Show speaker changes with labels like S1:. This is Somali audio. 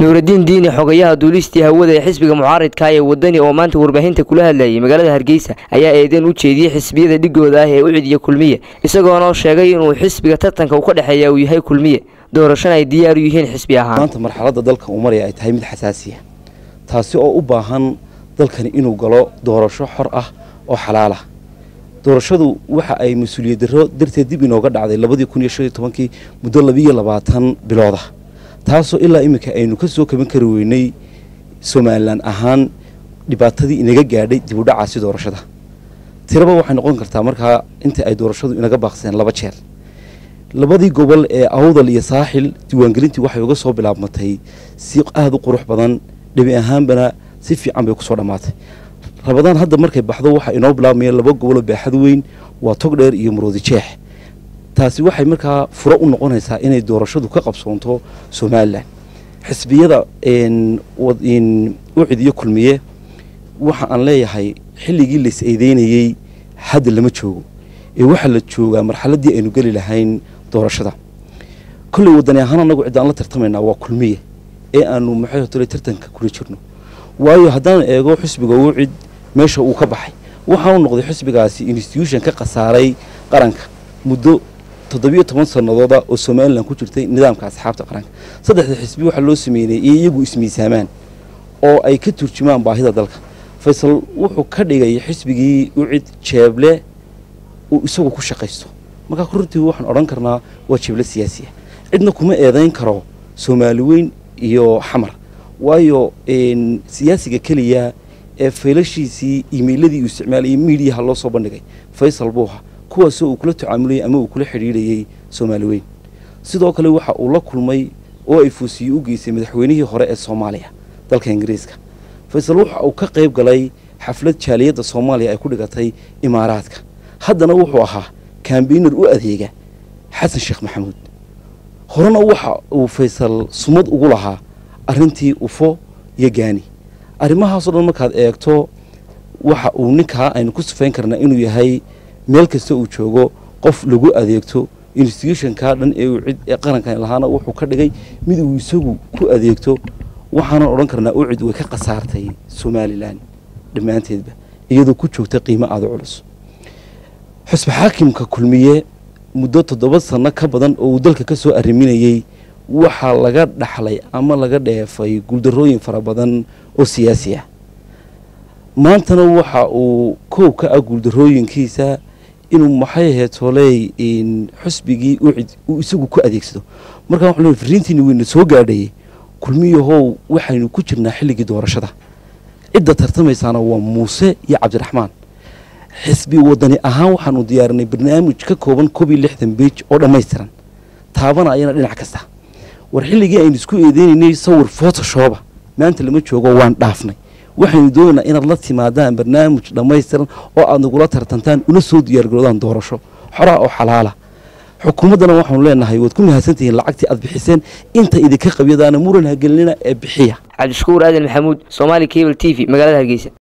S1: nuuraddiin diini xogayaha duulistii hawada ee xisbiga mucaaridka ee wadani oo maanta warbaahinta kula hadlayay magaalada hargeysa ayaa eedeyn u jeediyey xisbiyada dhigooda ah ee u cidiya kulmiye isagoona sheegay inuu xisbiga tartanka u ka dhexeeya uu yahay kulmiye doorashana ay diyaar u yihiin xisbi ahaan
S2: maanta marxaladda dalka uu maraya ay tahay mid xasaasiya taasi oo u baahan dalkani inuu galo doorasho xor ah oo xalaal ah doorashadu waxa ay mas-uuliyad darro darteed dib inooga dhacday labadii kun iyo shan iyo tobankii muddo labiiyo labaatan bilooda taasoo ilaa iminka aynu ka soo kaban kari weynay somalilan ahaan dhibaatadii inaga gaadhay dib u dhacaasi doorashada tiraba waxay noqon kartaa markaa inta ay doorashadu inaga baaqseen laba jeer labadii gobol ee awdal iyo saaxil diiwaangelintii waxay uga soo bilaabmatay si aada u qurux badan dhabi ahaanbana si fiican bay kusoo dhammaatay rabadaan hadda markay baxdo waxaa inoo bilaabmaya laba goboloo baaxad weyn waa togdheer iyo maroodi jeex taasi waxay markaa furo u noqonaysaa inay doorashadu ka qabsoonto somalilan xisbiyada u cidiyo kulmiye waxa aan leeyahay xilligii lais eedeynayey hadda lama joogo ee waxaa la joogaa marxaladdii aynu geli lahayn doorashada kolley wadani ahaan anagu ciddaan la tartamaynaa waa kulmiye ee aanu maxay hotole tartanka kula jirno waayo haddaan eego xisbiga uu cid meesha uu ka baxay waxaanu noqday xisbigaasi institution ka khasaaray qaranka muddo toddobiyo toban sanadooda oo somalilan ku jirtay nidaamka asxaabta qaranka saddexda xisbi waxaa loo sameynay iyo iyagu ismiisaamaan oo ay ka turjumaan baahida dalka faysal wuxuu ka dhigay xisbigii u cid jeeble uu isagu ku shaqaysto markaa runtii waxaan odhan karnaa waa jeeble siyaasiya cidna kuma eedayn karo soomaali weyn iyo xamar waayo siyaasiga keliya ee faylashiisii iimeyladii uu isticmaalayay miidiyaha loo soo bandhigay faysal buuha kuwaasoo uu kula tacaamulayay ama uu kula xidhiidhayay soomaali weyn sidoo kale waxa uu la kulmay oo ay fuusiye u geysay madaxweynihii hore ee soomaaliya dalka ingiriiska faysal waxa uu ka qayb galay xaflad jaaliyadda soomaaliya ay ku dhigatay imaaraadka haddana wuxuu ahaa kambiinar u adeega xasan sheekh maxamuud horena waxa uu faysal sumad ugu lahaa arrintii ufo iyo gaani arrimahaasoo dhan markaad eegto waxa uu ninkaa aynu ku sifayn karnaa inuu yahay meel kasta uu joogo qof lagu adeegto institutionka dhan ee uu cid ee qarankan lahaana wuxuu ka dhigay mid uu isagu ku adeegto waxaanan odhan karnaa u cid way ka khasaartay somalilan dhammaanteedba iyadoo ku joogta qiimo aada culus xusbi xaakimka kulmiye muddo toddoba sanno ka badan oo uu dalka ka soo arriminayey waxaa laga dhaxlay ama laga dheefay guuldarrooyin fara badan oo siyaasi ah maantana waxa uu koob ka ah guuldarrooyinkiisa inuu maxay ahayd toley xusbigii uu isagu ku adeegsado markaa waxu leey fariintiini weyna soo gaadhayay kulmiyahow waxaynu ku jirnaa xilligii doorashada cidda tartamaysaana waa muuse iyo cabdiraxmaan xisbi wadani ahaan waxaanu diyaarinay barnaamij ka kooban koob iyo lixdan beij oo dhammaystiran taabana ayana dhinac kasta war xilligii aynu isku eedeynaynay sawir photoshoba maanta lama joogo waan dhaafnay waxaynu doonaynaa inaad la timaadaan barnaamij dhammaystiran oo aad nagula tartantaan una soo diyaargaroodaan doorasho xoraa oo xalaala xukuumaddana waxaanu leenahay waad ku mahadsantihiin lacagtii aad bixiseen inta idinka qabyadaana muran hagelinina ee bixiya
S1: cabdishakuur aadan maxamuud somaali cable t v magaalada hargeysa